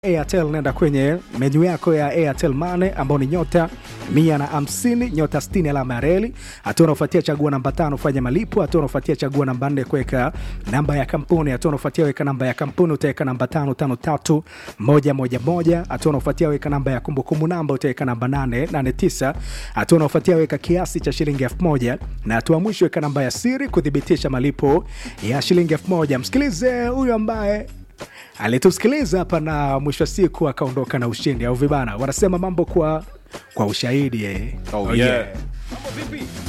Airtel nenda kwenye menyu yako ya Airtel Money ambao ni nyota mia na hamsini nyota 60 alama ya reli. Hatua unaofuatia chagua namba tano fanya malipo. Hatua unaofuatia chagua namba nne kuweka namba ya kampuni. Hatua unaofuatia weka namba ya kampuni utaweka namba tano tano tatu moja moja moja. Hatua unaofuatia weka namba ya kumbukumbu namba utaweka namba nane nane tisa. Hatua unaofuatia weka kiasi cha shilingi elfu moja na hatua mwisho weka namba ya siri kuthibitisha malipo ya shilingi elfu moja. Msikilize huyu ambaye alitusikiliza hapa na mwisho wa siku akaondoka na ushindi au vibana wanasema mambo kwa kwa ushahidi eh. Oh, yeah. Mambo vipi?